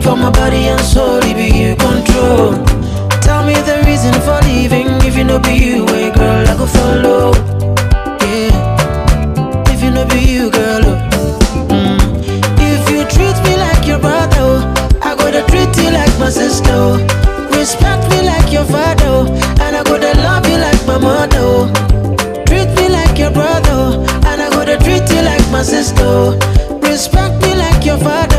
for my body and soul, it be you control. Tell me the reason for leaving. If you know be you, hey girl, I go follow. Yeah. If you know be you, girl. oh. Mm. If you treat me like your brother, oh, I go to treat you like my sister. oh. Respect me like your father, oh, and I go to love you like my mother. oh. Treat me like your brother, oh, and I go to treat you like my sister. oh. Respect me like your father,